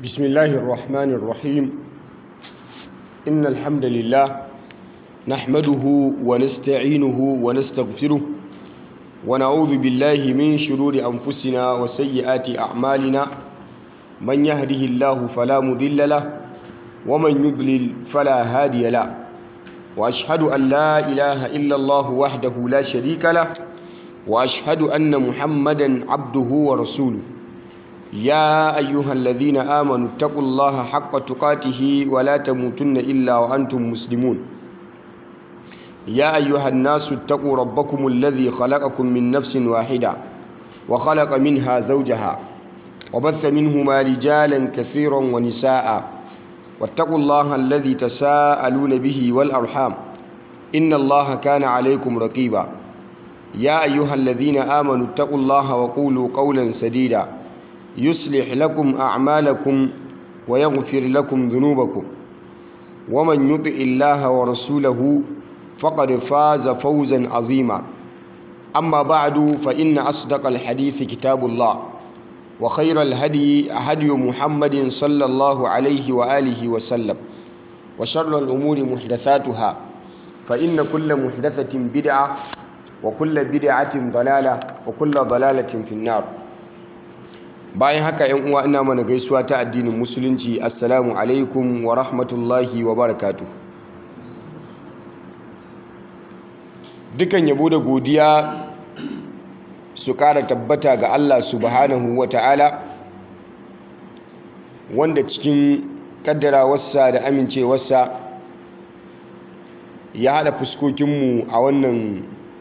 بسم الله الرحمن الرحيم إن الحمد لله نحمده ونستعينه ونستغفره ونعوذ بالله من شرور أنفسنا وسيئات أعمالنا من يهده الله فلا مضل له ومن يضلل فلا هادي له وأشهد أن لا إله إلا الله وحده لا شريك له وأشهد أن محمدا عبده ورسوله يا أيها الذين آمنوا اتقوا الله حق تقاته ولا تموتن إلا وأنتم مسلمون يا أيها الناس اتقوا ربكم الذي خلقكم من نفس واحدة وخلق منها زوجها وبث منهما رجالا كثيرا ونساء واتقوا الله الذي تساءلون به والأرحام إن الله كان عليكم رقيبا يا أيها الذين آمنوا اتقوا الله وقولوا قولا سديدا يصلح لكم أعمالكم ويغفر لكم ذنوبكم ومن يطع الله ورسوله فقد فاز فوزا عظيما أما بعد فإن أصدق الحديث كتاب الله وخير الهدي هدي محمد صلى الله عليه وآله وسلم وشر الأمور محدثاتها فإن كل محدثة بدعة وكل بدعة ضلالة وكل ضلالة في النار bayan haka yan uwa ina mana gaisuwa ta addinin musulunci assalamu alaikum wa rahmatullahi wa barakatuh dukan yabo da godiya su kara tabbata ga Allah subhanahu wa ta'ala wanda cikin kaddarawarsa da amincewarsa ya haɗa fuskokinmu a wannan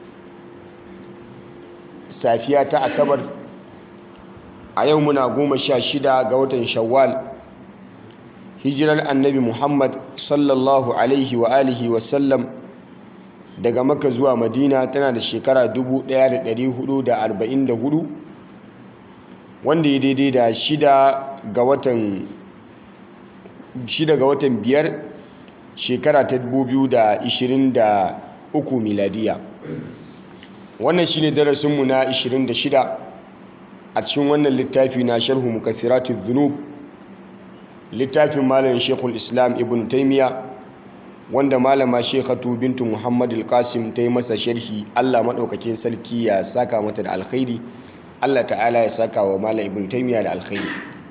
safiya ta asabar a yau muna goma sha shida ga watan shawwal hijirar annabi muhammad sallallahu alaihi wa alihi wasallam daga maka zuwa madina tana da shekara 1444 wanda ya daidai da shida ga watan shida ga watan biyar shekara ta 2023 miladiya wannan shine darasinmu na 26 a cikin wannan littafi na sharhu mukaffiratuz dhunub littafin malamin Sheikhul Islam Ibn Taymiyyah wanda malama Sheikhatu bintu Muhammad al-Qasim ta yi masa sharhi Allah madaukakin sarki ya saka mata da alkhairi Allah ta'ala ya saka wa malam Ibn Taymiyyah da alkhairi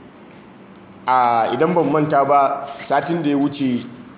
a idan ban manta ba satin da ya wuce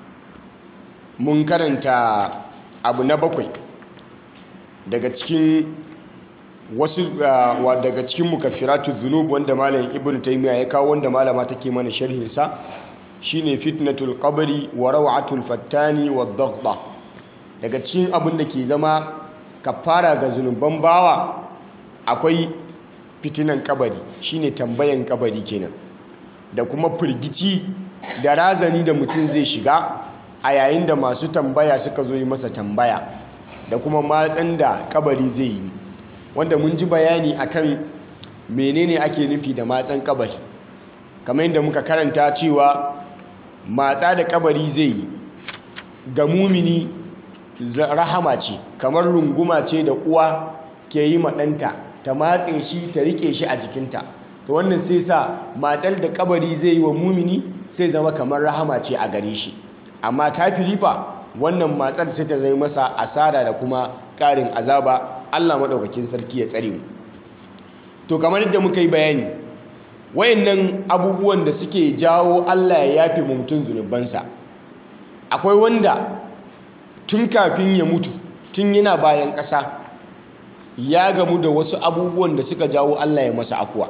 mun karanta abu na bakwai daga cikin wasu daga cikin mukaffiratu dhunub wanda malam ibnu taymiya ya kawo wanda malama take mana sharhin sa shine fitnatul qabri wa rawatul fattani wad daghda daga cikin abin da ke zama kafara ga zunuban bawa akwai fitinan kabari shine tambayan kabari kenan da kuma firgici da razani da mutum zai shiga a yayin da masu tambaya suka zo yi masa tambaya da kuma matsan da kabari zai yi wanda mun ji bayani akan menene ake nufi da matsan kabari kamar yadda muka karanta cewa matsa da kabari zai yi ga mumini rahama ce kamar runguma ce da uwa ke yi maɗanta ta matse shi ta rike shi a jikinta to wannan sai sa matsar da kabari zai yi wa mumini sai zama kamar rahama ce a gare shi amma kafiri fa wannan matsar sai ta zai masa asara da kuma ƙarin azaba Allah maɗaukakin sarki ya tsare mu to kamar yadda muka yi bayani wayannan abubuwan da suke jawo Allah ya yafe mu mutum zunubansa akwai wanda tun kafin ya mutu tun yana bayan ƙasa ya gamu da wasu abubuwan da suka jawo Allah ya masa afuwa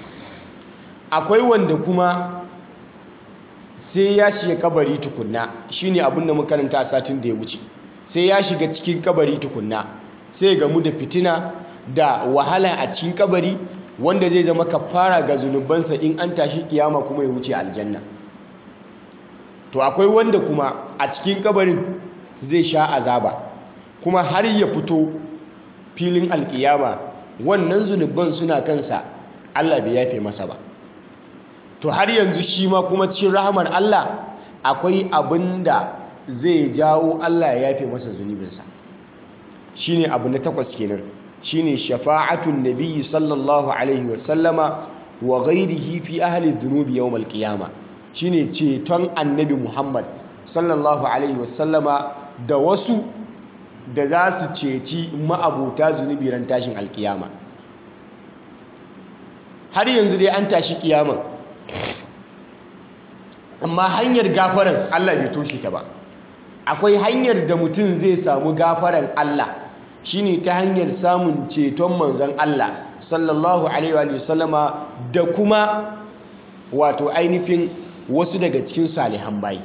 akwai wanda kuma sai ya shiga kabari tukunna shine abin da muka karanta a satin da ya wuce sai ya shiga cikin kabari tukunna sai gamu da fitina da wahala a cikin kabari wanda zai zama kafara ga zunubansa in an tashi kiyama kuma ya wuce aljanna to akwai wanda kuma a cikin kabarin zai sha azaba kuma har ya fito filin alkiyama wannan zunuban suna kansa Allah bai yafe masa ba to har yanzu shi ma kuma cikin rahamar Allah akwai abin da zai jawo Allah ya yafe masa zunubinsa shine abu na takwas kenan shine shafa'atun nabiyyi sallallahu alaihi wasallama wa ghairihi fi ahli dhunubi yawm al-qiyama shine ceton annabi Muhammad sallallahu alaihi wasallama da wasu da za su ceci ma'abuta zunubi ran tashin alkiyama har yanzu dai an tashi kiyama amma hanyar gafaran Allah bai toshe ta ba akwai hanyar da mutum zai samu gafaran Allah shine ta hanyar samun ceton manzon Allah sallallahu alaihi wa sallama da kuma wato ainihin wasu daga cikin salihan bayi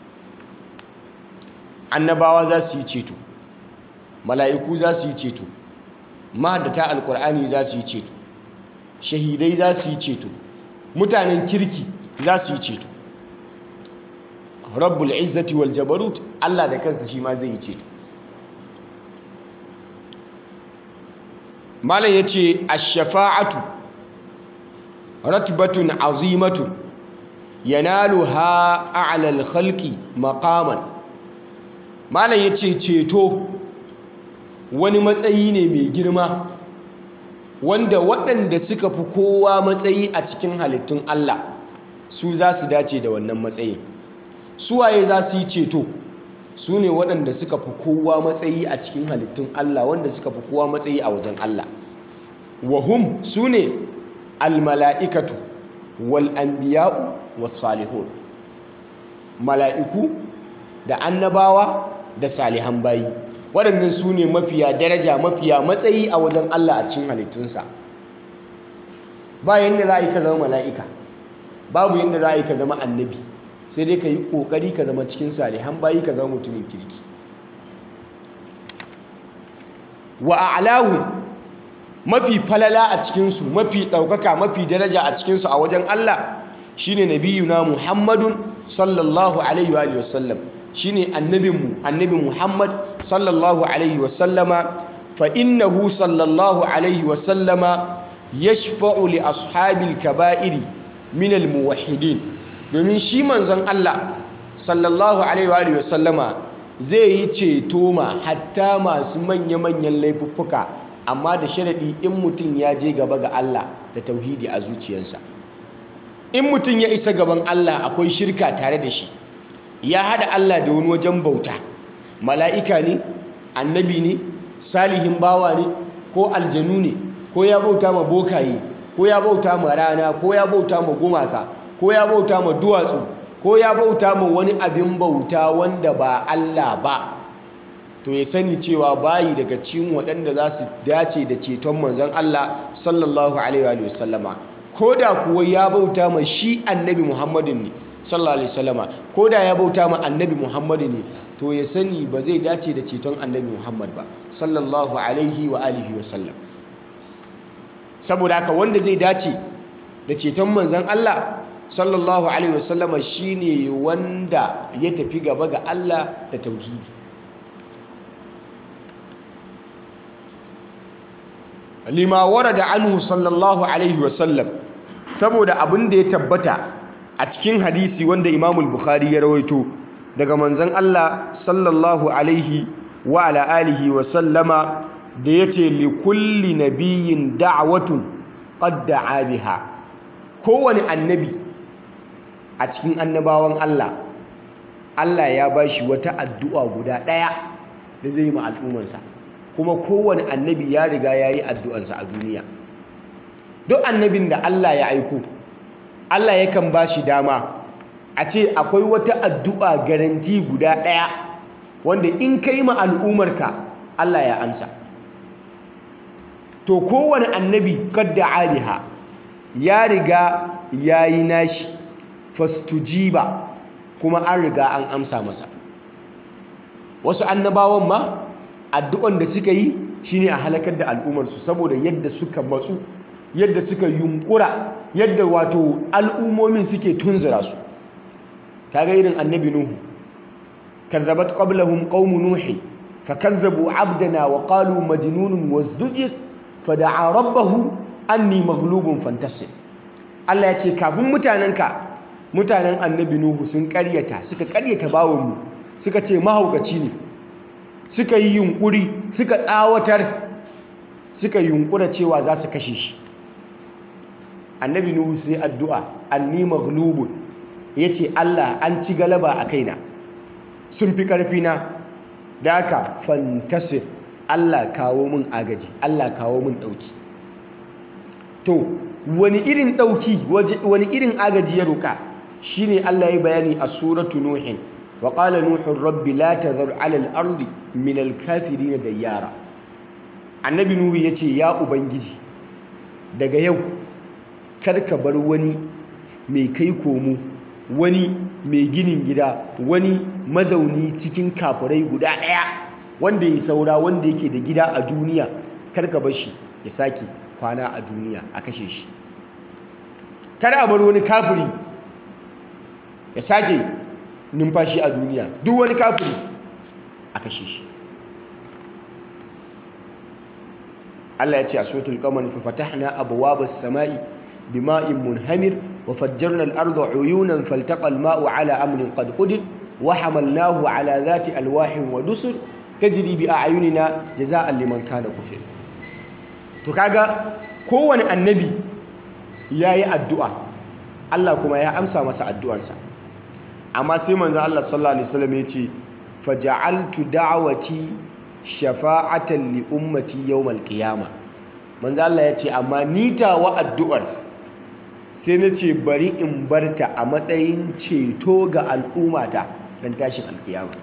annabawa za su yi ceto mala'iku za su yi ceto mahaddata alkur'ani za su yi ceto shahidai za su yi ceto mutanen kirki za su yi ceto rabbul izzati wal jabarut Allah da kansa shi ma zai yi ceto malam yace ash-shafa'atu ratbatun azimatun yanaluha a'la al-khalqi maqaman malam yace ceto wani matsayi ne mai girma wanda waɗanda suka fi kowa matsayi a cikin halittun Allah su za su dace da wannan matsayin suwaye za su yi ceto su ne waɗanda suka fi kowa matsayi a cikin halittun Allah wanda suka fi kowa matsayi a wajen Allah wahum su ne almala'ikatu wal'anbiya'u wasalihun mala'iku da annabawa da salihan bayi waɗannan su ne mafiya daraja mafiya matsayi a wajen Allah a cikin halittunsa ba yadda za a yi ka zama mala'ika babu yadda za a yi ka zama annabi sai dai ka yi ƙoƙari ka zama cikin salihan bayi ka zama mutumin kirki wa a'lahu mafi falala a cikinsu mafi ɗaukaka mafi daraja a cikinsu a wajen Allah shine nabiyuna Muhammadun sallallahu alaihi wa sallam shine annabinmu annabi Muhammad sallallahu alaihi wa sallama fa innahu sallallahu alaihi wa sallama yashfa'u li ashabil kaba'iri min al muwahhidin domin shi manzon Allah sallallahu alaihi wa sallama zai yi ceto ma hatta masu manya-manyan laifuffuka amma da sharaɗi in mutum ya je gaba ga Allah da tauhidi a zuciyarsa in mutum ya isa gaban Allah akwai shirka tare da shi ya hada Allah da wani wajen bauta mala'ika ne annabi ne salihin bawa ne ko aljanu ne ko ya bauta ma bokaye ko ya bauta ma rana ko ya bauta ma gumaka ko ya bauta ma duwatsu ko ya bauta ma wani abin bauta wanda ba Allah ba to ya sani cewa bayi daga cikin waɗanda za su dace da ceton manzon Allah sallallahu alaihi wa sallama ko da kuwa ya bauta ma shi annabi Muhammadin ne sallallahu alaihi wasallama ko da ya bauta ma annabi Muhammadu ne to ya sani ba zai dace da ceton annabi Muhammad ba sallallahu alaihi wa alihi wasallam saboda haka wanda zai dace da ceton manzon Allah sallallahu alaihi wasallama shine wanda ya tafi gaba ga Allah da tauhidi lima warada anhu sallallahu alaihi wasallam saboda abin da ya tabbata a cikin hadisi wanda Imam Bukhari ya rawaito daga manzon Allah sallallahu alaihi wa ala alihi wa sallama da yace li kulli nabiyyin da'watun qad da'a biha kowani annabi a cikin annabawan Allah Allah ya bashi wata addu'a guda daya da zai yi ma al'ummarsa kuma kowane annabi ya riga yayi addu'arsa a duniya duk annabin da Allah ya aiko Allah yakan ba shi dama a ce akwai wata addu'a garanti guda ɗaya wanda in ka yi ma al'ummarka Allah ya amsa to kowane annabi kadda aliha ya riga ya yi nashi fastujiba kuma an riga an amsa masa wasu annabawan ma addu'an da suka yi shine a halakar da al'ummarsu saboda yadda suka matsu yadda suka yunkura yadda wato al'ummomin suke tunzura su kaga irin annabi nuhu kazzabat qablahum qaumu nuhi fakazzabu abdana wa qalu majnunun wazdujir fada'a rabbahu anni maghlubun fantasir Allah ya ce kafin mutanenka mutanen annabi nuhu sun karyata suka karyata bawonmu suka ce mahaukaci ne suka yi yunkuri suka tsawatar suka yunkura cewa za su kashe shi annabi nuhu sai addu'a anni maghlubun yace Allah an ci galaba a kaina sun fi karfi na da haka fantasir Allah kawo min agaji Allah kawo min dauki to wani irin dauki wani irin agaji ya roka shine Allah ya bayani a suratu nuhin wa qala nuhu rabbi la tadhar ala al-ardi min al-kafirin dayyara annabi nuhu yace ya ubangiji daga yau kar ka bar wani mai kai komo wani mai ginin gida wani mazauni cikin kafirai guda ɗaya wanda ya saura wanda yake da gida a duniya kar ka bar shi ya sake kwana a duniya a kashe shi kar a bar wani kafiri ya sake numfashi a duniya duk wani kafiri a kashe shi Allah ya ce a suratul qamar fa fatahna abwaabas samai bima'in munhamir wa fajjarna al-arda uyunan faltaqa al-ma'u ala amrin qad qudir wa hamalnahu ala dhati alwahin wa dusur tajri bi a'yunina jazaa'an liman kana kufir to kaga kowane annabi yayi addu'a Allah kuma ya amsa masa addu'arsa amma sai manzo Allah sallallahu alaihi wasallam ya ce faja'altu da'wati shafa'atan li ummati yawmal qiyama manzo Allah ya ce amma ni tawa addu'ar sai na ce bari in barta a matsayin ceto ga al'ummata dan tashin alkiyama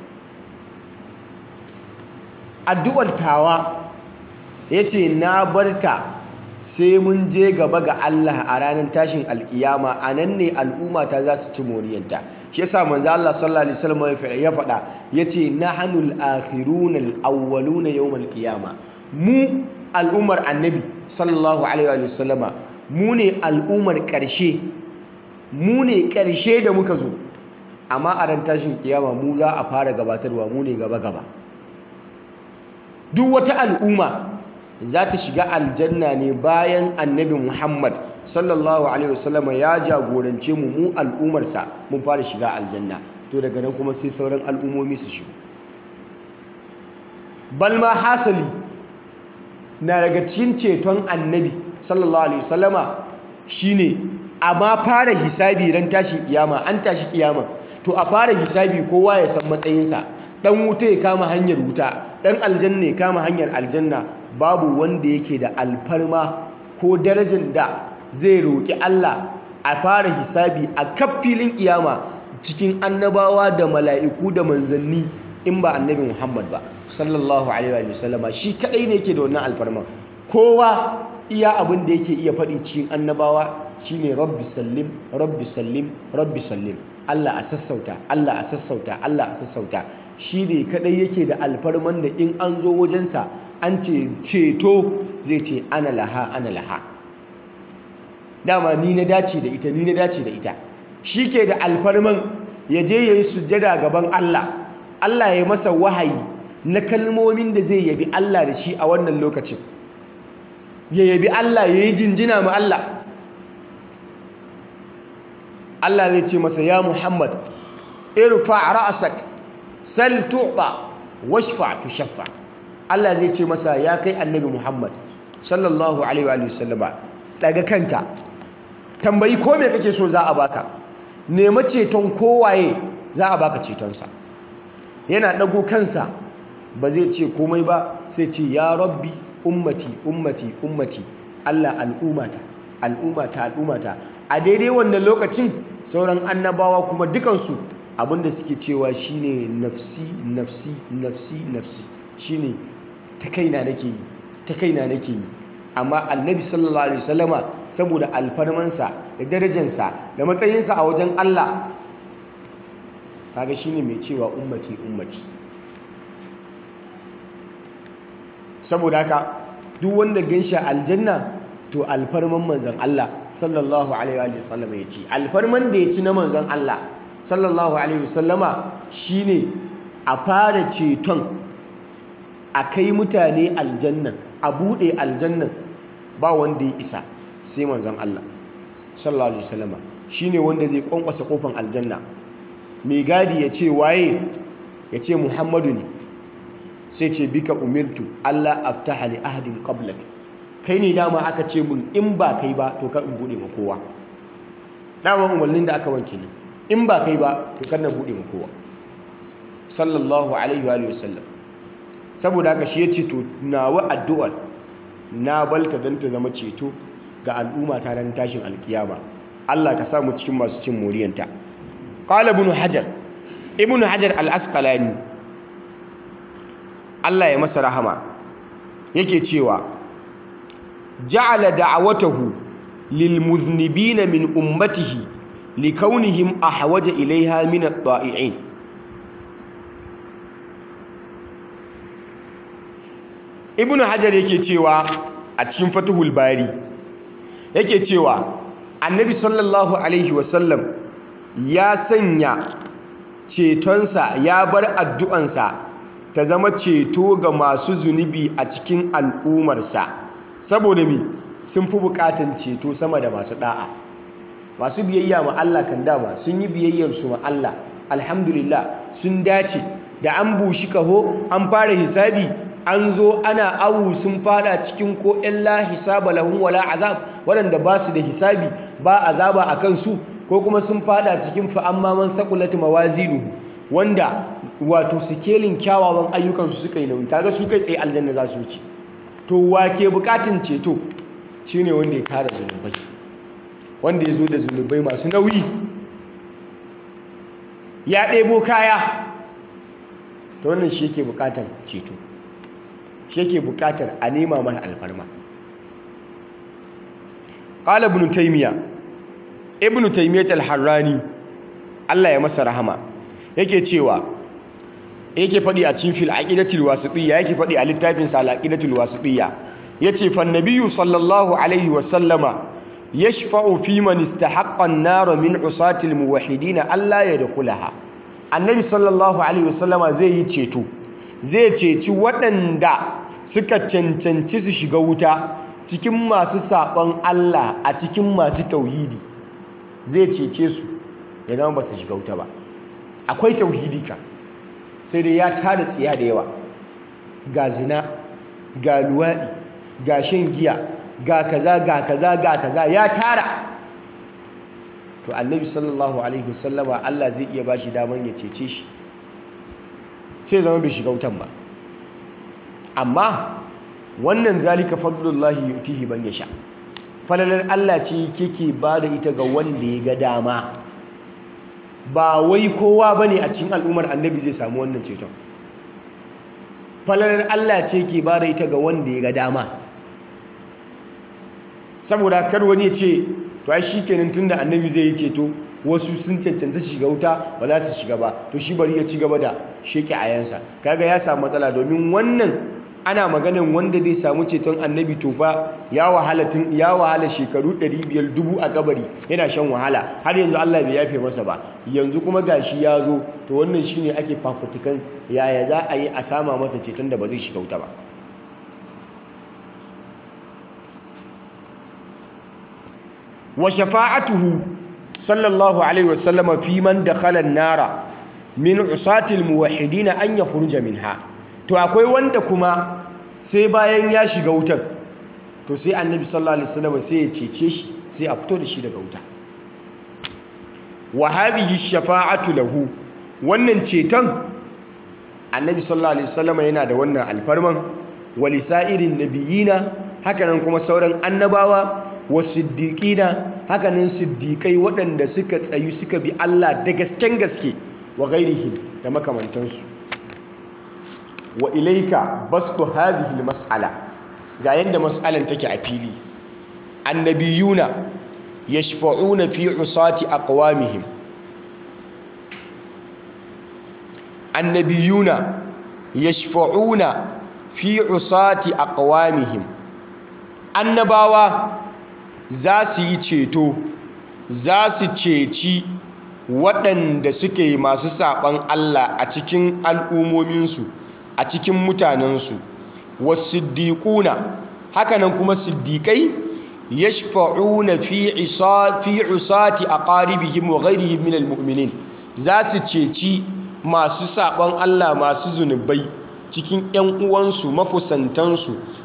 addu'ar tawa yace na barta sai mun je gaba ga Allah a ranar tashin alkiyama anan ne al'ummata za su ci moriyanta shi yasa manzo Allah sallallahu alaihi wasallam ya faɗa yace nahnul akhirun al-awwalun yawm al-qiyama mu al'ummar annabi sallallahu alaihi wasallama mu ne al'ummar ƙarshe mu ne ƙarshe da muka zo amma a ran tashin kiyama mu za a fara gabatarwa mu ne gaba gaba duk wata al'umma za ta shiga aljanna ne bayan annabi Muhammad sallallahu alaihi wasallam ya jagorance mu mu al'umarsa mun fara shiga aljanna to daga nan kuma sai sauran al'ummomi su shigo balma hasali na daga cikin ceton annabi sallallahu alaihi wasallama shine a ma fara hisabi ran tashi kiyama an tashi kiyama to a fara hisabi kowa ya san matsayinsa dan wuta ya kama hanyar wuta dan aljanna ya kama hanyar aljanna babu wanda yake da alfarma ko darajar da zai roƙi Allah a fara hisabi a kaf filin kiyama cikin annabawa da mala'iku da manzanni in ba annabi Muhammad ba sallallahu alaihi wa sallama shi kadai ne yake da wannan alfarma kowa iya abin da yake iya faɗi cikin annabawa shine rabbi sallim rabbi sallim rabbi sallim Allah a sassauta Allah a sassauta Allah a sassauta shi ne kadai yake da alfarman da in an zo wajensa an ce ceto zai ce ana laha ana laha dama ni na dace da ita ni na dace da ita shi ke da alfarman ya je ya yi sujjada gaban Allah Allah ya masa wahayi na kalmomin da zai yabi Allah da shi a wannan lokacin ya yabi Allah ya yi jinjina ma Allah Allah zai ce masa ya Muhammad irfa ra'sak sal tu'ta washfa tushaffa Allah zai ce masa ya kai annabi Muhammad sallallahu alaihi wa sallama daga kanka tambayi ko me kake so za a baka nema ceton kowaye za a baka cetonsa yana dago kansa ba zai ce komai ba sai ce ya rabbi ummati ummati ummati Allah al'ummata al'ummata al'ummata a daidai wannan lokacin sauran annabawa kuma dukansu abinda suke cewa shine nafsi nafsi nafsi nafsi shine ta kaina nake yi ta kaina nake yi amma annabi sallallahu alaihi wasallama saboda alfarmansa da darajansa da matsayinsa a wajen Allah kaga shine mai cewa ummati ummati saboda haka duk wanda ganshi aljanna to alfarman manzon Allah sallallahu alaihi wasallama ya ci alfarman da ya ci na manzon Allah sallallahu alaihi wasallama shine a fara ceton a kai mutane aljannan a buɗe aljannan ba wanda ya isa sai manzon Allah sallallahu alaihi wasallama shine wanda zai kwankwasa kofan aljanna mai gadi ya ce waye ya ce Muhammadu ne sai ce bika umirtu Allah aftaha li ahadin qablak kai ne dama aka ce mun in ba kai ba to kar in bude ma kowa dama umarnin da aka wanke ne in ba kai ba to kar na bude ma kowa sallallahu alaihi wa sallam saboda haka shi ya ce to nawa addu'ar na balta don ta zama ceto ga al'umma ta ran tashin alkiyama Allah ka samu cikin masu cin moriyanta qala ibn hajar ibn hajar al-asqalani Allah ya masa rahama yake cewa ja'ala da'awatahu lil muznibina min ummatihi likaunihim ahwaja ilaiha min at-ta'i'in ibnu hajar yake cewa a cikin fatuhul bari yake cewa annabi sallallahu alaihi wasallam ya sanya cetonsa ya bar addu'ansa ta zama ceto ga masu zunubi a cikin al'umarsa saboda mi sun fi bukatan ceto sama da masu da'a masu biyayya ma Allah kan dama sun yi biyayyarsu ma Allah alhamdulillah sun dace da an bushi kaho an fara hisabi an zo ana awu sun fada cikin ko illa hisaba lahum wala azab waɗanda ba su da hisabi ba azaba a kansu ko kuma sun fada cikin fa amma man saqulat mawazinu wanda wato sikelin kyawawan ayyukansu suka yi nauyi kaga su kai tsaye aljanna za su wuce to wake bukatun ceto shine wanda ya tara zunubai wanda ya zo da zunubai masu nauyi ya ɗebo kaya ta wannan shi yake bukatar ceto shi yake bukatar a nema mana alfarma qala ibn taymiya ibn taymiyyah al-harrani Allah ya masa rahama yake cewa yake fadi a cikin fil aqidatul wasitiyya yake fadi a littafin sa al-aqidatul wasitiyya yace fa nabiyyu sallallahu alaihi wa sallama yashfa'u fi man istahaqqa an-nar min usati al-muwahhidin alla yadkhulaha annabi sallallahu alaihi wa sallama zai yi ceto zai ceci waɗanda suka cancanci su shiga wuta cikin masu saɓon Allah a cikin masu tauhidi zai cece su ya zama ba su shiga wuta ba akwai tauhidi ka sai dai ya tada tsiya da yawa ga zina ga luwaɗi ga shan giya ga kaza ga kaza ga kaza ya tara to annabi sallallahu alaihi wasallama Allah zai iya bashi daman ya cece shi sai zama bai shiga wutan ba amma wannan zalika fadlullahi yutihi ban yasha falalar Allah ce kike ba da ita ga wanda ya ga dama ba wai kowa bane a cikin al'ummar annabi zai samu wannan ceton falalar Allah ce ke ba da ita ga wanda ya ga dama saboda kar wani ya ce to ai shikenan tunda annabi zai yi ceto wasu sun cancanta shiga wuta ba za su shiga ba to shi bari ya ci gaba da sheke ayansa kaga ya samu matsala domin wannan ana maganin wanda zai samu ceton annabi to fa ya wahala tun ya wahala shekaru 500 dubu a kabari yana shan wahala har yanzu Allah bai yafe masa ba yanzu kuma gashi ya zo to wannan shine ake fafutukan yaya za a yi a sama masa ceton da ba zai shiga wuta ba wa shafa'atuhu sallallahu alaihi wasallam fi man dakhala an-nara min usatil muwahhidin an yakhruja minha to akwai wanda kuma sai bayan ya shiga wutar to sai annabi sallallahu alaihi wasallam sai ya cece shi sai a fito da shi daga wuta wa hadhihi shafa'atu lahu wannan ceton annabi sallallahu alaihi wasallam yana da wannan alfarman walisairin nabiyina hakanan kuma sauran annabawa wasiddiqina hakanan siddiqai waɗanda suka tsayu suka bi Allah da gasken gaske wa ghairihim da makamantansu wa ilaika bastu hadhihi almas'ala ga yanda mas'alan take a fili annabiyuna yashfa'una fi usati aqwamihim annabiyuna yashfa'una fi usati aqwamihim annabawa za su yi ceto za su ceci waɗanda suke masu saɓan Allah a cikin al'ummominsu a cikin mutanensu wasiddiƙuna hakanan kuma siddiƙai yashfa'una fi fi usati aqaribihim wa ghairihim minal mu'minin za su ceci masu saɓan Allah masu zunubai cikin ‘yan uwansu mafusantansu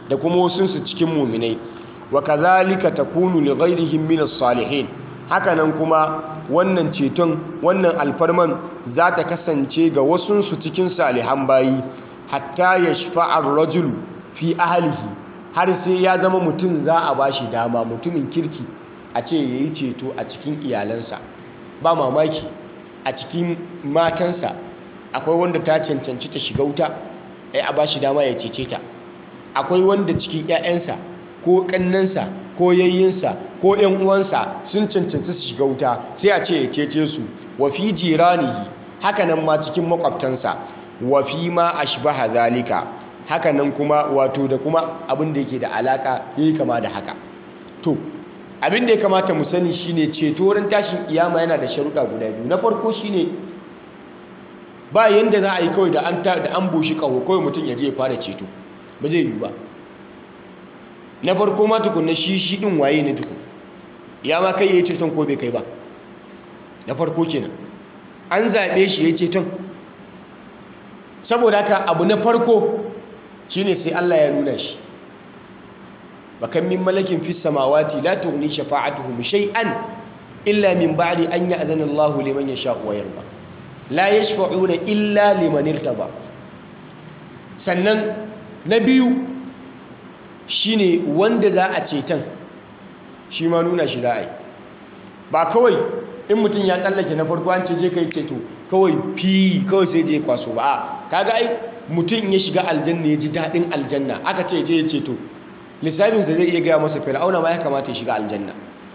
da kuma wasunsu cikin muminai wa kazalika takunu li ghairihim min as-salihin hakanan kuma wannan ceton wannan alfarman za ta kasance ga wasunsu cikin salihan bayi hatta yashfa'a ar-rajulu fi ahlihi har sai ya zama mutum za a bashi dama mutumin kirki a ce yayi ceto a cikin iyalansa ba mamaki a cikin matansa akwai wanda ta cancanci ta shiga wuta ai a bashi dama ya cece ta akwai wanda cikin 'ya'yansa ko kannansa ko yayyinsa ko 'yan uwansa sun cancanci su shiga wuta sai a ce ya cece su wa fi jiranihi hakanan ma cikin makwabtansa wa fi ma ashbaha zalika hakanan kuma wato da kuma abin da yake da alaka yayi kama da haka to abin da ya kamata mu sani shine ceto ran tashin kiyama yana da sharuɗa guda biyu na farko shine ba yanda za a yi kawai da an da an bushi kaho kawai mutum ya je ya fara ceto ba zai yi ba na farko ma tukunna shi shi din waye ne tukun ya ma kai yayi ceton ko bai kai ba na farko kenan an zabe shi yayi ceton saboda haka abu na farko shine sai Allah ya nuna shi bakan min malakin fis samawati la tughni shafa'atuhum shay'an illa min ba'di an ya'zana Allahu liman yasha'u wa yarda la yashfa'una illa liman irtaba sannan na biyu shine wanda za a ceton shi ma nuna shi za a yi ba kawai in mutum ya tsallake na farko an ce je kai ceto kawai fi kawai sai je kwaso ba a kaga ai mutum ya shiga aljanna ya ji daɗin aljanna aka ce je ya ceto lissafinsa zai iya gaya masa fir'auna ma ya kamata ya shiga aljanna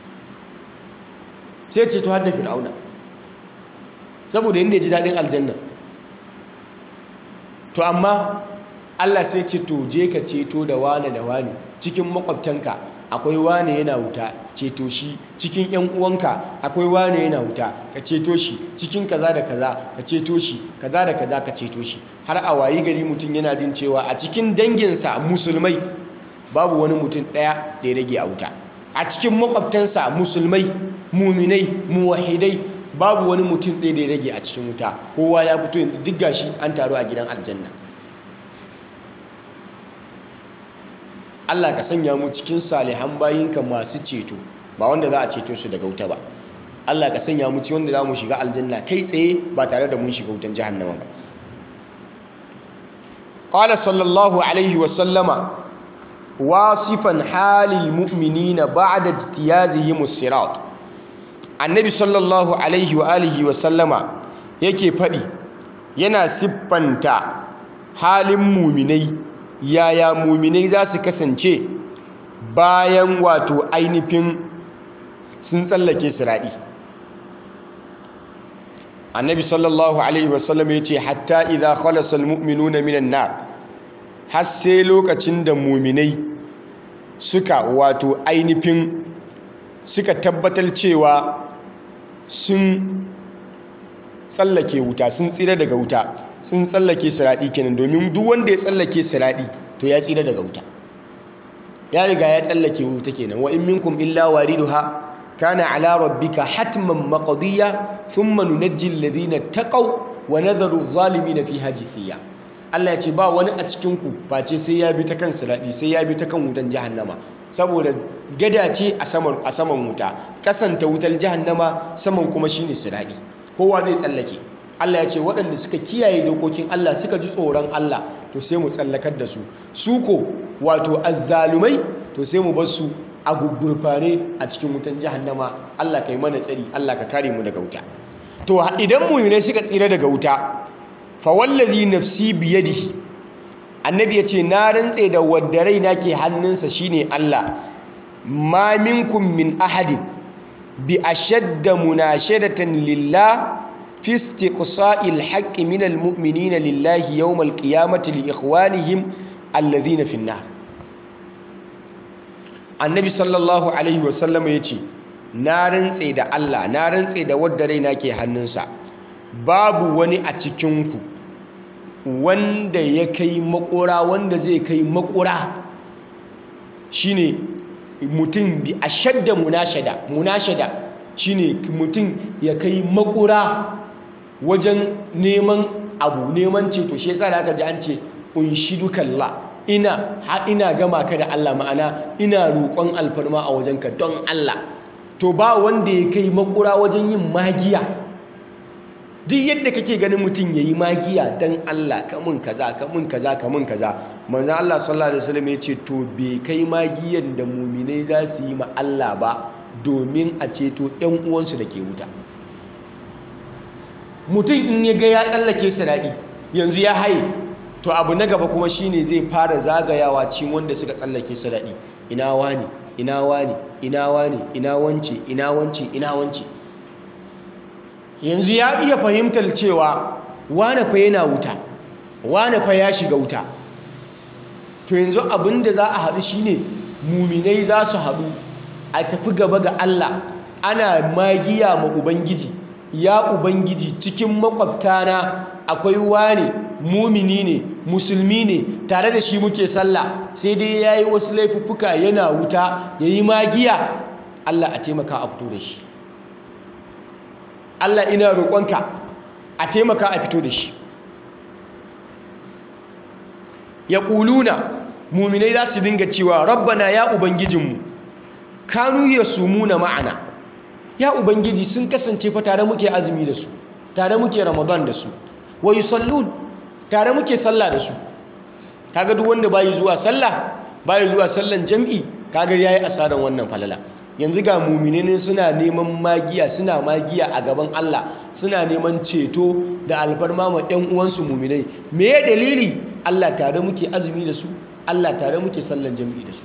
sai ceto har da fir'auna saboda yadda ya ji daɗin aljanna to amma Allah sai ce to je ka ceto da wane da wane cikin makwabtanka akwai wane yana wuta ceto shi cikin yan uwanka akwai wane yana wuta ka ceto shi cikin kaza da kaza ka ceto shi kaza da kaza ka ceto shi har a wayi gari mutum yana jin cewa a cikin danginsa musulmai babu wani mutum ɗaya da ya rage a wuta a cikin makwabtansa musulmai muminai muwahidai babu wani mutum ɗaya da ya rage a cikin wuta kowa ya fito yanzu duk gashi an taru a gidan aljanna Allah ka sanya mu cikin salihan bayinka masu ceto ba wanda za a ceto su daga wuta ba Allah ka sanya mu ci wanda za mu shiga aljanna kai tsaye ba tare da mun shiga wutan jahannama ba qala sallallahu alaihi wa sallama wasifan halil mu'minina ba'da ijtiyazihim as-sirat annabi sallallahu alaihi wa alihi wa sallama yake fadi yana siffanta halin muminai yaya muminai za su kasance bayan wato ainihin sun tsallake siraɗi annabi sallallahu alaihi wasallam ya ce hatta idha khalasa almu'minuna minan nar har sai lokacin da muminai suka wato ainihin suka tabbatar cewa sun tsallake wuta sun tsira daga wuta sun tsallake siraɗi kenan domin duk wanda ya tsallake siraɗi to ya tsira daga wuta ya riga ya tsallake wuta kenan wa in minkum illa wariduha kana ala rabbika hatman maqdiya thumma nunajji alladhina taqaw wa nadharu adh-dhalimin fiha jithiya Allah ya ce ba wani a cikin ku face sai ya bi ta kan siraɗi sai ya bi ta kan wutan jahannama saboda gada ce a saman a saman wuta kasanta wutar jahannama saman kuma shine siraɗi kowa zai tsallake Allah ya ce waɗanda suka kiyaye dokokin Allah suka ji tsoron Allah to sai mu tsallakar da su su ko wato azzalumai to sai mu bar su a gugurfane a cikin wutan jahannama Allah kai mana tsari Allah ka kare mu daga wuta to idan mu'minai suka tsira daga wuta fa wallazi nafsi biyadihi annabi ya ce na rantse da wadda raina ke hannunsa shine Allah ma minkum min ahadin bi ashadda munashadatan lillah في استقصاء الحق من المؤمنين لله يوم القيامة لإخوانهم الذين في النار النبي صلى الله عليه وسلم يتي نارن سيدا الله نارن سيدا ودرينا كي hannunsa babu wani a cikinku wanda ya kai makura wanda zai kai makura shine mutum bi ashadda munashada munashada shine mutum ya kai makura wajen neman abu neman ceto shi yasa da aka ji an ce unshidukalla ina ha ina gama ka da Allah ma'ana ina roƙon alfarma a wajenka don Allah to ba wanda ya kai makura wajen yin magiya duk yadda kake ganin mutum ya yi magiya don Allah kamun kaza kamun kaza kamun kaza manzan Allah sallallahu alaihi wasallam ya ce to bai kai magiyan da muminai za su yi ma Allah ba domin a ceto 'yan uwansu da ke wuta mutum in ya ga ya tsallake siraɗi yanzu ya haye to abu na gaba kuma shine zai fara zagayawa cikin wanda suka tsallake siraɗi ina wani ina wani ina wani ina wance ina wance ina wance yanzu ya iya fahimtar cewa wane fa yana wuta wane fa ya shiga wuta to yanzu abinda za a haɗu shine muminai za su haɗu a tafi gaba ga Allah ana magiya ma ubangiji ya ubangiji cikin makwabtana akwai wane mumini ne musulmi ne tare da shi muke sallah sai dai ya yi wasu laifuffuka yana wuta ya yi magiya Allah a taimaka a fito da shi Allah ina roƙonka a taimaka a fito da shi ya ƙuluna muminai za su dinga cewa rabbana ya ubangijinmu kanu ya sumuna ma'ana ya ubangiji sun kasance fa tare muke azumi da su tare muke ramadan da su wa yusallun tare muke sallah da su kaga duk wanda bayi zuwa sallah bayi zuwa sallan jam'i kaga yayi asaran wannan falala yanzu ga mu'minai suna neman magiya suna magiya a gaban Allah suna neman ceto da alfarma ma ɗan uwansu mu'minai me ya dalili Allah tare muke azumi da su Allah tare muke sallan jam'i da su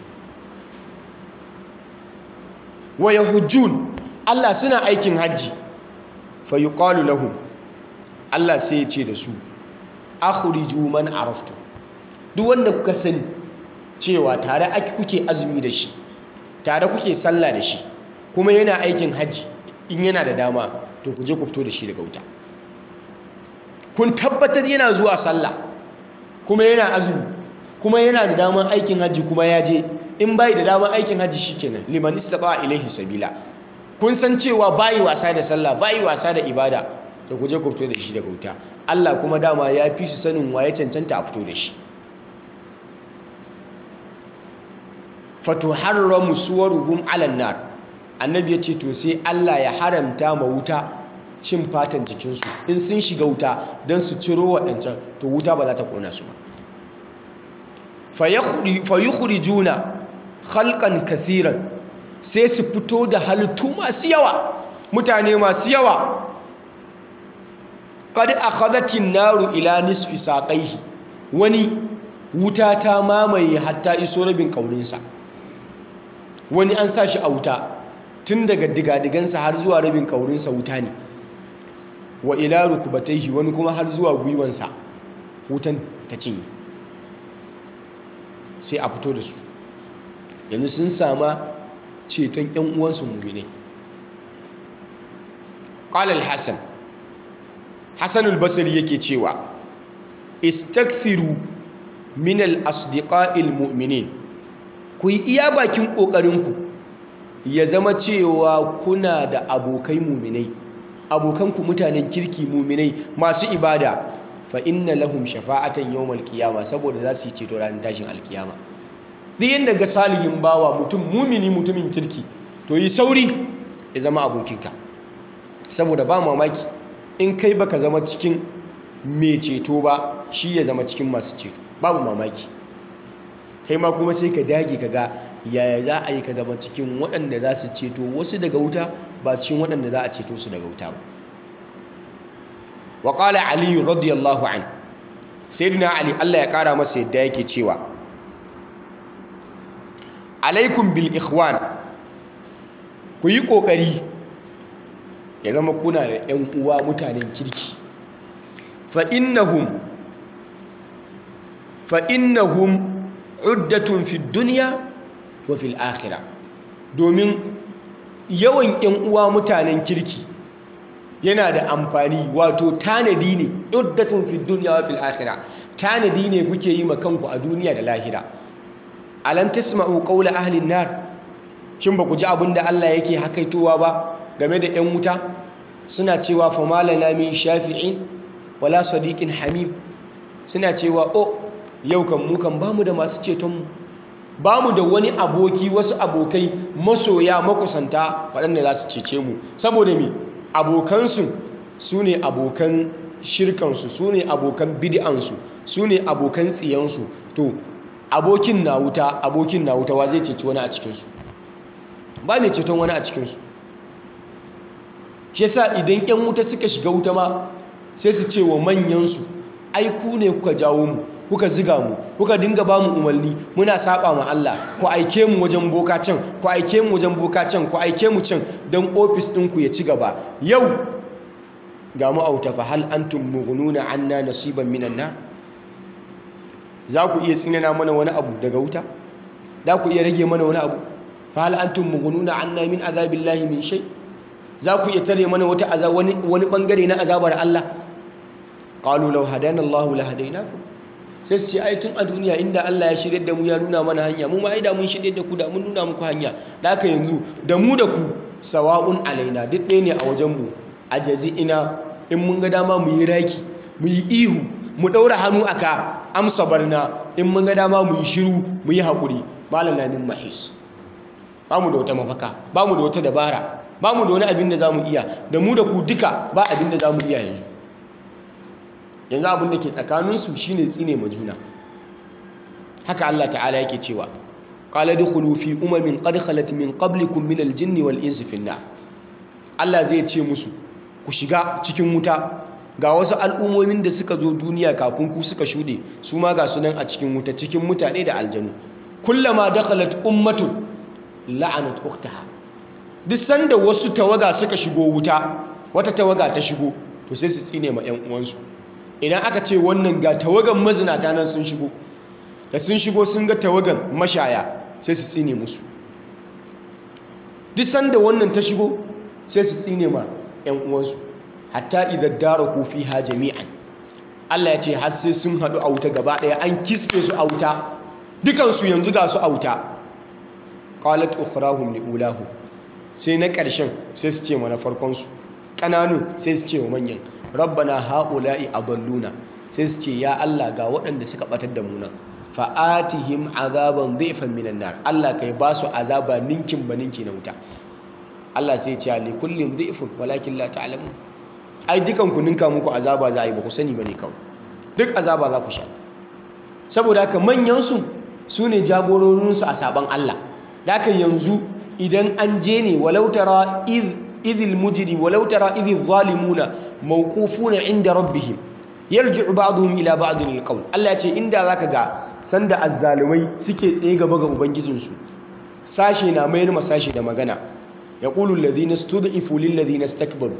wa yahujjun Allah suna aikin hajji fa yuqalu lahum Allah sai ya ce da su akhriju man araftu duk wanda kuka sani cewa tare ake kuke azumi da shi tare kuke sallah da shi kuma yana aikin hajji in yana da dama to ku je ku fito da shi daga wuta kun tabbatar yana zuwa sallah kuma yana azumi kuma yana da daman aikin hajji kuma ya je in bai da daman aikin hajji shikenan liman istata ilaihi sabila kun san cewa bayi wasa da sallah bayi wasa da ibada to ku je ku fito da shi daga wuta Allah kuma dama ya fi su sanin waye cancanta a fito da shi fatuharramu suwaruhum ala nar annabi ya ce to sai Allah ya haramta ma wuta cin fatan jikinsu in sun shiga wuta don su ciro waɗancan to wuta ba za ta ƙona su ba fayukhrijuna khalqan kasiran sai su fito da halittu masu yawa mutane masu yawa qad akhadhatin naru ila nisfi saqaihi wani wuta ta mamaye hatta iso rabin kaurinsa wani an sa shi a wuta tun daga digadigansa har zuwa rabin kaurinsa wuta ne wa ila rukubataihi wani kuma har zuwa gwiwansa wutan ta cinye sai a fito da su yanzu sun sama ceton 'yan uwansu mummune ƙalal hassan hassan albasari yake cewa istakfiru minal asdiqa'il mu'minin ku yi iya bakin ƙoƙarinku ya zama cewa kuna da abokai muminai abokanku mutanen kirki muminai masu ibada fa inna lahum shafa'atan yawmal qiyama saboda za su yi ceto ranar tashin alkiyama duk yanda ga salihin bawa mutum mumini mutumin kirki to yi sauri ya zama abokinka saboda ba mamaki in kai baka zama cikin mai ceto ba shi ya zama cikin masu ceto babu mamaki kai ma kuma sai ka dage ka ga yaya za a yi ka zama cikin waɗanda za su ceto wasu daga wuta ba cikin waɗanda za a ceto su daga wuta ba wa ƙala aliyu radiyallahu an sayyidina ali Allah ya ƙara masa yadda yake cewa alaikum bil ikhwan ku yi ƙoƙari ya zama kuna da ‘yan uwa mutanen kirki fa innahum fa innahum uddatun fi duniya wa fil akhirah domin yawan ƴan uwa mutanen kirki yana da amfani wato tanadi ne uddatun fi dunya wa fil akhirah tanadi ne kuke yi ma kanku a duniya da lahira alam tasma'u qawla ahli nar shin ba ku ji abinda Allah yake hakaitowa ba game da ƴan wuta suna cewa fa malana min shafi'in wala sadiqin hamim suna cewa oh yau kan mu kan bamu da masu cetonmu bamu da wani aboki wasu abokai masoya makusanta waɗanda za su cece mu saboda me abokansu su ne abokan shirkansu su ne abokan bid'ansu su ne abokan tsiyansu to abokin na wuta abokin na wuta wa zai ceci wani a cikinsu ba mai ceton wani a cikinsu shi yasa idan 'yan wuta suka shiga wuta ma sai su ce wa manyansu ai ku ne kuka jawo mu kuka ziga mu kuka dinga ba mu umarni muna saba ma Allah ku aike mu wajen boka can ku aike mu wajen boka can ku aike mu can don ofis ɗinku ya ci gaba yau ga mu auta fa hal antum mughnuna anna nasiban minan nar za ku iya tsinana mana wani abu daga wuta za ku iya rage mana wani abu fa hal antum mughnuna anna min azabillahi min shay za ku iya tare mana wata azab wani wani bangare na azabar Allah qalu law hadana Allahu la hadainakum sai su ce ai tun a duniya inda Allah ya shirye da mu ya nuna mana hanya mu ma ai da mun shirye da ku da mun nuna muku hanya da haka yanzu da mu da ku sawa'un alaina duk ɗaya ne a wajen mu a ina in mun ga dama mu yi raki mu yi ihu mu ɗaura hannu aka amsa barna in mun ga dama mu yi shiru mu yi haƙuri malam na min mahis ba mu da wata mafaka ba mu da wata dabara ba mu da wani abin da za mu iya da mu da ku duka ba abin da za mu iya yanzu yanzu abin da ke tsakaninsu shi ne tsine ma juna haka Allah ta'ala yake cewa qala dukhulu fi umamin qad khalat min qablikum min al-jinni wal insi fi Allah zai ce musu ku shiga cikin wuta ga wasu al'ummomin da suka zo duniya kafin ku suka shuɗe su ma ga sunan a cikin wuta cikin mutane da aljanu kullama dakhalat ummatun la'anat ukhtaha duk sanda wasu tawaga suka shigo wuta wata tawaga ta shigo to sai su tsine ma ƴan uwansu idan aka ce wannan ga tawagan mazinata nan sun shigo da sun shigo sun ga tawagan mashaya sai su tsine musu duk sanda wannan ta shigo sai su tsine ma ƴan uwansu hatta idan daraku fiha jami'an Allah ya ce har sai sun haɗu a wuta gaba ɗaya an kisfe su a wuta dukansu yanzu ga su a wuta qalat ukhrahum li ulahu sai na ƙarshen sai su ce mana farkon su ƙananun sai su ce wa manyan rabbana haula'i adalluna sai su ce ya Allah ga waɗanda suka batar da mu nan fa'atihim azaban dhifan minan nar Allah kai ba su azaba ninkin ba ninki na wuta Allah sai ya ce li kullin dhifun walakin la ta'lamun ai dukan ku ninka muku azaba za a yi ba ku sani bane kawai duk azaba za ku sha saboda haka manyan su sune jagororin su a saban Allah da haka yanzu idan an je ne walau tara idhil mujri walau tara idhil zalimuna mawqufuna inda rabbihim yarji'u ba'dhum ila ba'dhin alqawl Allah ya ce inda zaka ga sanda azzalumai suke tsaye gaba ga ubangijinsu sashe na mayar ma sashe da magana yaqulu alladhina stud'ifu lil ladhina istakbaru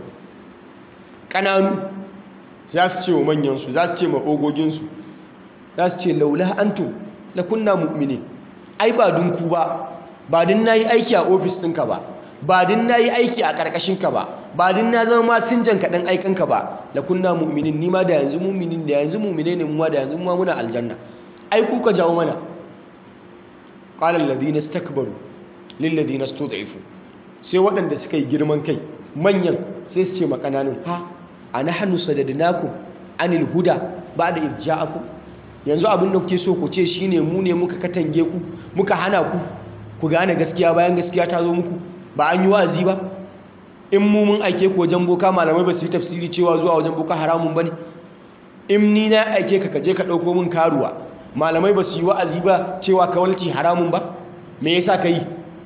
kananu za su ce wa manyansu za su ce ma ogoginsu za su ce laula antum lakunna mu'minin ai ba dun ku ba ba din nayi aiki a ofis ɗinka ba ba din nayi aiki a ƙarƙashinka ba ba din na zama masinjan kaɗan aikanka ba lakunna mu'minin ni ma da yanzu mu'minin da yanzu mu'mine ne mu ma da yanzu mu ma muna aljanna ai ku ka jawo mana qala alladhina istakbaru lil ladina stud'ifu sai waɗanda suka yi girman kai manyan sai su ce ma ƙananun ha anahnu sadadnakum anil huda ba'da irja'akum yanzu abin da kuke so ku ce shine mu ne muka katange ku muka hana ku ku gane gaskiya bayan gaskiya ta zo muku ba an yi wa'azi ba in mu mun aike ku wajen boka malamai ba su yi tafsiri cewa zuwa wajen boka haramun bane in ni na aike ka kaje ka dauko min karuwa malamai ba su yi wa'azi ba cewa kawalci haramun ba me yasa ka yi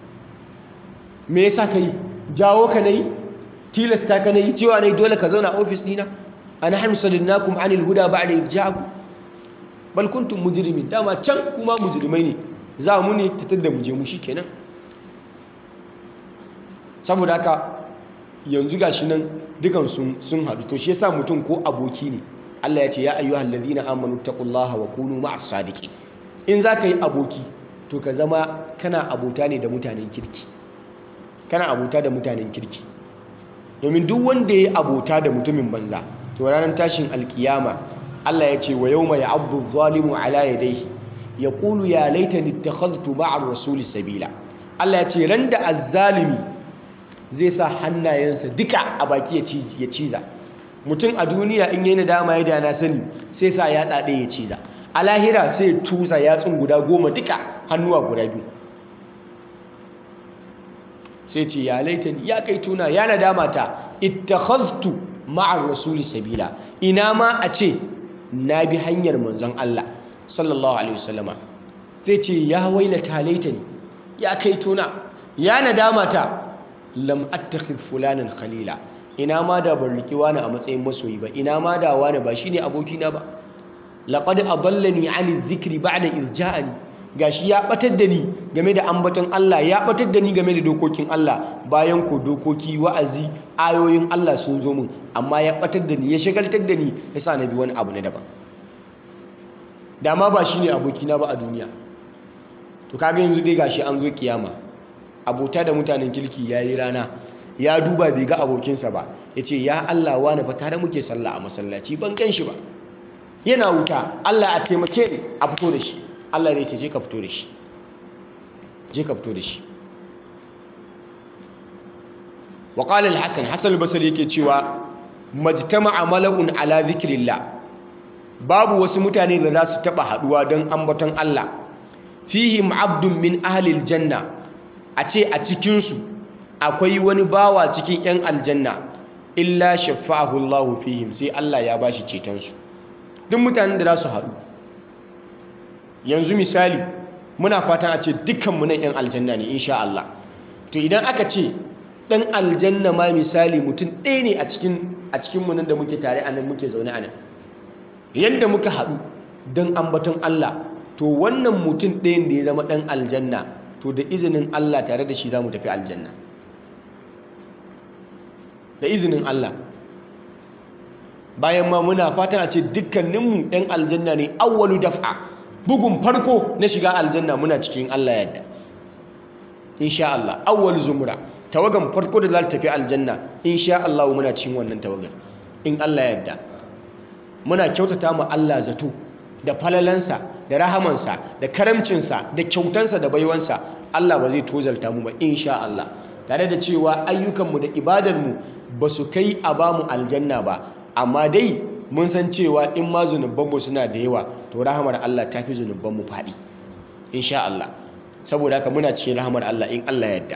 me yasa ka yi jawo ka na yi tilasta ka na yi cewa ne dole ka zauna a ofis dina ana hannu sadinnakum anil huda ba'da irja'akum bal kuntum mujrimin dama can kuma mujrimai ne za mu ne ta da mu je mu shikenan saboda haka yanzu gashi nan dukan sun sun hadu to shi yasa mutum ko aboki ne Allah ya ce ya ayyuhal ladina amanu taqullaha wa kunu ma'as sadiqin in zaka yi aboki to ka zama kana abota ne da mutanen kirki kana abota da mutanen kirki domin duk wanda ya yi abota da mutumin banza to ranar tashin alkiyama Allah ya ce wa yawma ya'abdu zalimu ala yadayhi yaqulu ya laitani ittakhadhtu ma'a rasuli sabila Allah ya ce ran da azzalimi zai sa hannayensa duka a baki ya ciza mutum a duniya in yi nadama ya dana sani sai sa ya ɗaɗe ya ciza a lahira sai tusa yatsun guda goma duka hannuwa guda biyu sai ce ya laitani ya kai tuna ya nadama ta ittakhadhtu ma'ar rasuli sabila ina ma a ce na bi hanyar manzon Allah sallallahu alaihi wasallama zai ce ya wailata laitani ya kai tuna ya nadama ta lam attakhidh fulanan khalila ina ma da ban riki wani a matsayin masoyi ba ina ma da wani ba shine abokina ba laqad adallani 'ani dhikri ba'da idh ja'ani gashi ya batar da ni game da ambaton Allah ya batar da ni game da dokokin Allah bayan ko dokoki wa'azi ayoyin Allah sun zo min amma ya batar da ni ya shagaltar da ni yasa na bi wani abu na daban dama ba shine abokina ba a duniya to kaga yanzu dai gashi an zo kiyama abota da mutanen kirki yayi rana ya duba bai ga abokinsa ba yace ya Allah wani fa tare muke sallah a masallaci ban kan shi ba yana wuta Allah a taimake ni a fito da shi Allah ne ce je ka fito da shi je ka fito da shi wa qala al-hasan hasan al-basri yake cewa majtama'a mala'un ala dhikrillah babu wasu mutane da za su taba haduwa don ambaton Allah fihim abdun min ahli al-janna a ce a cikin su akwai wani bawa cikin yan aljanna illa shafa'ahu Allah fihim sai Allah ya bashi ceton su duk mutanen da za su haɗu yanzu misali muna fatan a ce dukkanmu nan 'yan aljanna ne insha Allah to idan aka ce ɗan aljanna ma misali mutum ɗaya ne a cikin a cikinmu nan da muke tare a nan muke zaune a nan yadda muka haɗu don ambaton Allah to wannan mutum ɗayan da ya zama ɗan aljanna to da izinin Allah tare da shi za mu tafi aljanna da izinin Allah bayan ma muna fatan a ce dukkaninmu 'yan aljanna ne awwalu daf'a bugun farko na shiga aljanna muna cikin Allah yadda insha Allah awwal zumra tawagan farko da za ta tafi aljanna insha Allah muna cikin wannan tawagan in Allah yadda muna kyautata mu Allah zato da falalansa da rahamansa da karamcinsa da kyautansa da baiwansa Allah ba zai tozalta mu ba insha Allah tare da cewa ayyukanmu da ibadarmu ba su kai a ba mu aljanna ba amma dai mun san cewa in ma zunubanmu suna da yawa to rahamar Allah ta fi zunubanmu faɗi insha Allah saboda haka muna cikin rahamar Allah in Allah yadda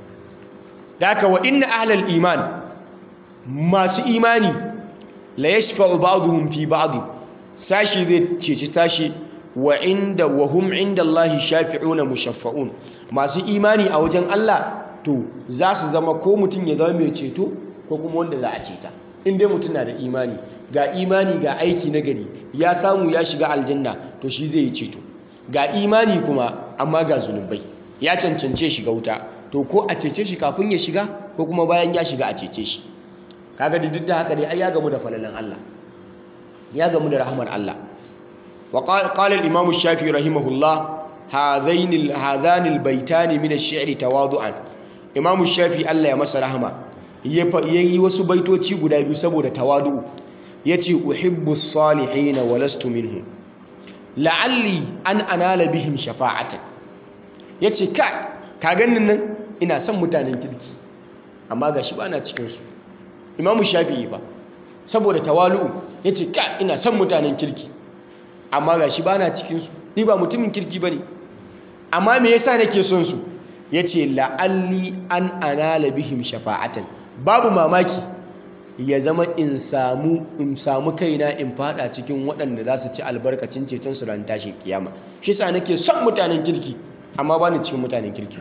da haka wa inna ahlal iman masu imani la yashfa'u ba'dhum fi ba'd sashi zai ceci sashi wa inda wa hum inda Allah shafi'una mushaffa'un masu imani a wajen Allah to za su zama ko mutum ya zama mai ceto ko kuma wanda za a ceta in dai mutum na da imani ga imani ga aiki na gari ya samu ya shiga aljanna to shi zai yi ceto ga imani kuma amma ga zunubai ya cancance shiga wuta to ko a cece shi kafin ya shiga ko kuma bayan ya shiga a cece shi kaga da duk da haka dai ai ya gamu da falalan Allah ya gamu da rahmar Allah wa qala al-imam shafi'i rahimahullah hadain hadhan al-baytan min ash-shi'ri tawadu'an imam shafi'i Allah ya masa rahama yayi wasu baitoci guda biyu saboda tawadu yace uhibbu salihin wa lastu minhu la'alli an anala bihim shafa'atan yace ka ka ganin nan ina son mutanen kirki amma gashi ba na cikin su imamu shafi'i ba saboda tawalu yace ka ina son mutanen kirki amma gashi ba na cikin su ni ba mutumin kirki bane amma me yasa nake son su yace la'alli an anala bihim shafa'atan babu mamaki ya zama in samu in samu kaina in fada cikin waɗanda za su ci albarkacin ceton su ran tashin kiyama shi sa nake son mutanen kirki amma ba ni cikin mutanen kirki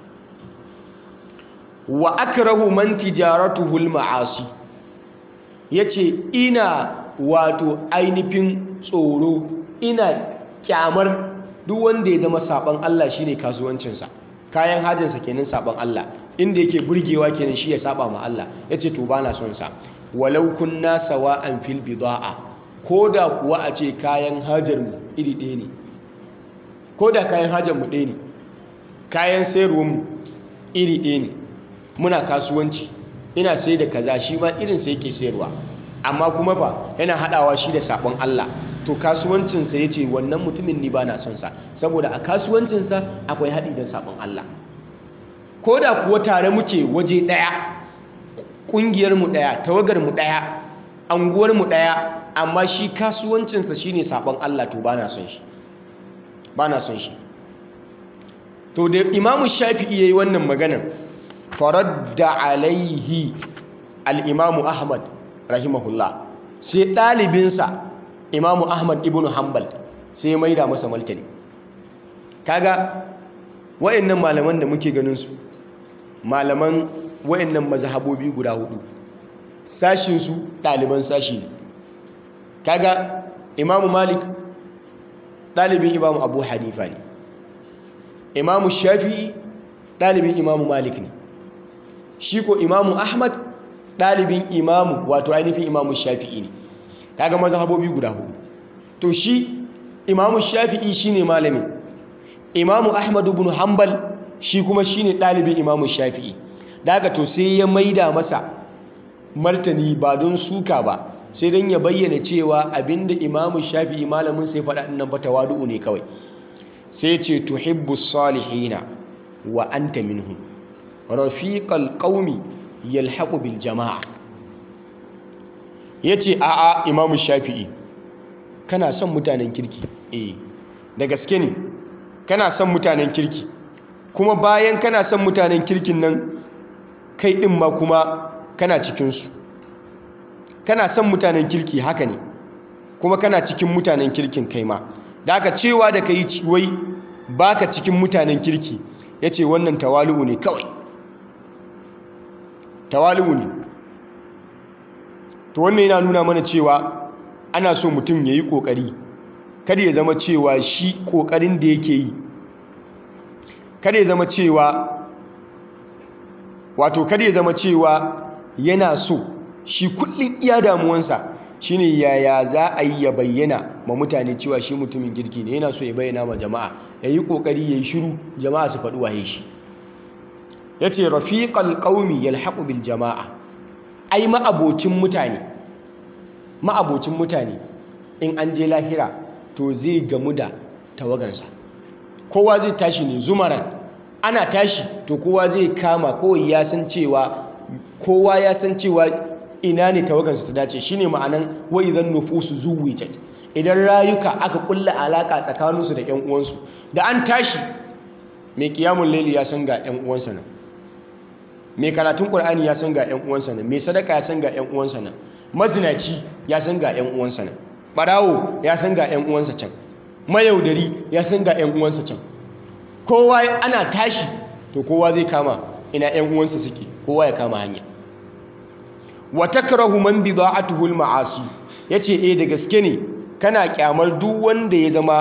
wa akrahu man tijaratuhu al-ma'asi yace ina wato ainihin tsoro ina kyamar duk wanda ya zama saban Allah shine kasuwancinsa kayan hajinsa kenan saban Allah inda yake burgewa kenan shi ya saba ma Allah yace to bana son sa walau kunna sawa'an fil bida'a koda kuwa a ce kayan hajar mu iri ɗaya ne koda kayan hajar mu ɗaya ne kayan sayarwar mu iri ɗaya ne muna kasuwanci ina sai da kaza shi ma irin sai yake sayarwa amma kuma fa yana hadawa shi da sabon Allah to kasuwancinsa ya ce wannan mutumin ni ba na son sa saboda a kasuwancinsa akwai haɗi da sabon Allah ko da kuwa tare muke waje ɗaya ƙungiyarmu ɗaya tawagarmu ɗaya anguwar mu daya amma shi kasuwancinsa shine sabon Allah to bana son shi bana son shi to da imamu shafi'i yayi wannan maganar faradda alaihi al-imamu ahmad rahimahullah sai ɗalibinsa imamu ahmad ibn hanbal sai ya maida masa martani kaga wayannan malaman da muke ganin su malaman wayannan mazhabobi guda hudu sashin su ɗaliban sashi ne kaga imamu malik ɗalibin imamu abu hanifa ne imamu shafi'i ɗalibin imamu malik ne shi ko imamu ahmad ɗalibin imamu wato ainihin imamu shafi'i ne kaga mazhabobi guda hudu to shi imamu shafi'i shine malami imamu ahmad ibn hanbal shi kuma shine ɗalibin imamu shafi'i daga to sai ya maida masa martani ba don suka ba sai don ya bayyana cewa abinda imamu shafi'i malamin sai faɗa ɗin nan fa tawadu'u ne kawai sai ce tuhibbu salihina wa anta minhum rafiqal qaumi yalhaqu bil jama'a yace a a imamu shafi'i kana son mutanen kirki eh da gaske ne kana son mutanen kirki kuma bayan kana son mutanen kirkin nan kai din ma kuma kana cikin su kana son mutanen kirki haka ne kuma kana cikin mutanen kirkin kai ma da aka cewa da kai wai baka cikin mutanen kirki yace wannan tawali'u ne kawai tawali'u ne to wannan yana nuna mana cewa ana so mutum yayi kokari kada ya zama cewa shi kokarin da yake yi kada ya zama cewa wato kada ya zama cewa yana so shi kullum iya damuwansa shine yaya za a yi ya bayyana ma mutane cewa shi mutumin kirki ne yana so ya bayyana ma jama'a ya yi ƙoƙari ya yi shiru jama'a su faɗi waye shi ya ce rafiƙal ƙaumi yalhaƙu bil jama'a ai ma'abocin mutane ma'abocin mutane in an je lahira to zai gamu da tawagansa kowa zai tashi ne zumaran ana tashi to kowa zai kama kowai ya san cewa kowa ya san cewa ina ne tawagansu ta dace shine ma'anan wa idan nufusu zuwijat idan rayuka aka kulla alaka tsakaninsu da ƴan uwansu da an tashi mai kiyamun laili ya san ga ƴan uwansa nan mai karatun qur'ani ya san ga ƴan uwansa nan mai sadaka ya san ga ƴan uwansa nan mazinaci ya san ga ƴan uwansa nan barawo ya san ga ƴan uwansa can mayaudari ya san ga ƴan uwansa can kowa ana tashi to kowa zai kama ina ƴan uwansa suke kowa ya kama hanya wa takrahu man bida'atuhu al-ma'asi yace eh da gaske ne kana kyamar duk wanda ya zama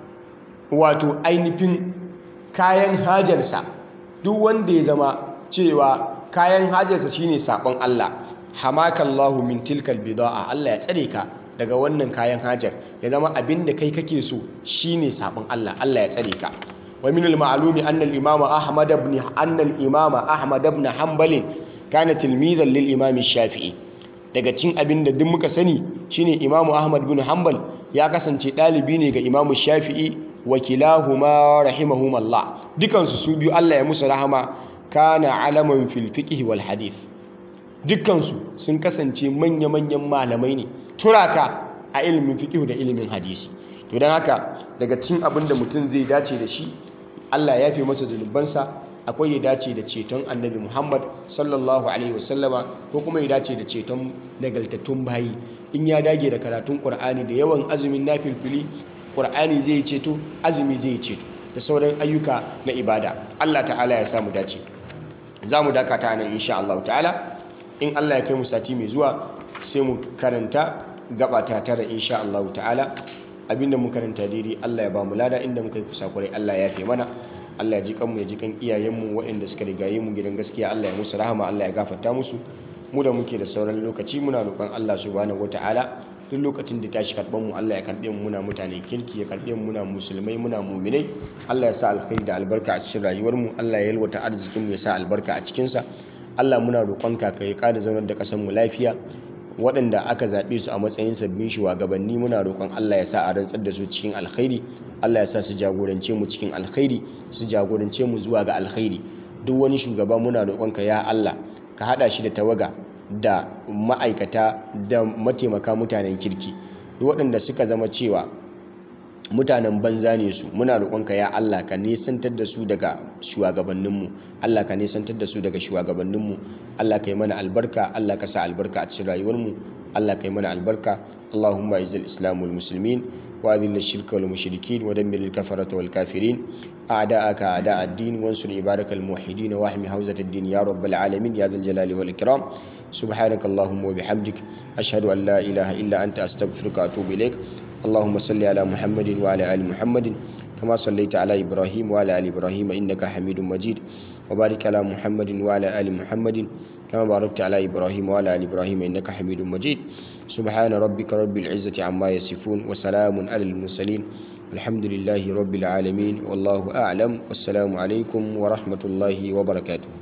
wato ainihin kayan hajarsa duk wanda ya zama cewa kayan hajarsa shine sabon Allah hamakallahu min tilkal bida'a Allah ya tsare ka daga wannan kayan hajar ya zama abinda kai kake so shine sabon Allah Allah ya tsare ka wa min al-ma'lumi anna al-imama Ahmad ibn anna al-imama Ahmad ibn Hanbal kana tilmizan lil imam shafi'i daga cin abin da duk muka sani shine imamu ahmad bin hanbal ya kasance ɗalibi ne ga imamu shafi'i wa kilahuma rahimahumallah dukansu su biyu Allah ya musu rahama kana alaman fil fiqh wal hadith dukansu sun kasance manya-manyan malamai ne turaka a ilimin fiqh da ilimin hadisi to dan haka daga cin abin da mutum zai dace da shi Allah ya fi masa zunubansa akwai ya dace da ceton annabi Muhammad sallallahu alaihi wasallama ko kuma ya dace da ceton nagaltattun bayi in ya dage da karatun Qur'ani da yawan azumin nafilfili Qur'ani zai ceto azumi zai ceto da sauran ayyuka na ibada Allah ta'ala ya samu dace za mu dakata nan insha Allah ta'ala in Allah ya kai mu sati mai zuwa sai mu karanta gaba ta tara insha Allah ta'ala abinda mu karanta daidai Allah ya ba mu lada inda muka yi kusakurai Allah ya fi mana Allah ya ji kanmu ya ji kan iyayenmu waɗanda suka rigaye mu gidan gaskiya Allah ya musu rahama Allah ya gafarta musu mu da muke da sauran lokaci muna roƙon Allah subhanahu wataala duk lokacin da tashi karɓar mu Allah ya karɓe mu muna mutane kirki ya karɓe mu muna musulmai muna muminai Allah ya sa alkhairi da albarka a cikin rayuwar mu Allah ya yalwata arzikin mu ya sa albarka a cikin sa Allah muna roƙon ka kai ƙara zaunar da ƙasar mu lafiya waɗanda aka zaɓe su a matsayin sabbin shugabanni muna roƙon Allah ya sa a rantsar da su cikin alkhairi Allah ya sa su jagorance mu cikin alkhairi su jagorance mu zuwa ga alkhairi duk wani shugaba muna roƙonka ya Allah ka haɗa shi da tawaga da ma'aikata da mataimaka mutanen kirki duk waɗanda suka zama cewa mutanen banza ne su muna roƙonka ya Allah ka nesantar da su daga shugabanninmu Allah ka nesantar da su daga shugabanninmu Allah ka yi mana albarka Allah ka sa albarka a cikin rayuwarmu Allah ka yi mana albarka Allahumma izil islam wal muslimin wa adhil ash-shirka wal mushrikin wa dammir al-kafarata wal kafirin a'da'aka a'da' ad-din wansur ibarakal muwahhidin wa ahmi hawzat ad-din ya rabbal alamin ya dhal jalali wal ikram سبحانك اللهم وبحمدك أشهد أن لا إله إلا أنت أستغفرك وأتوب إليك اللهم صل على محمد وعلى آل محمد كما صليت على إبراهيم وعلى آل إبراهيم إنك حميد مجيد وبارك على محمد وعلى آل محمد كما باركت على إبراهيم وعلى آل إبراهيم إنك حميد مجيد سبحان ربك رب العزة عما يصفون وسلام على المرسلين الحمد لله رب العالمين والله أعلم والسلام عليكم ورحمة الله وبركاته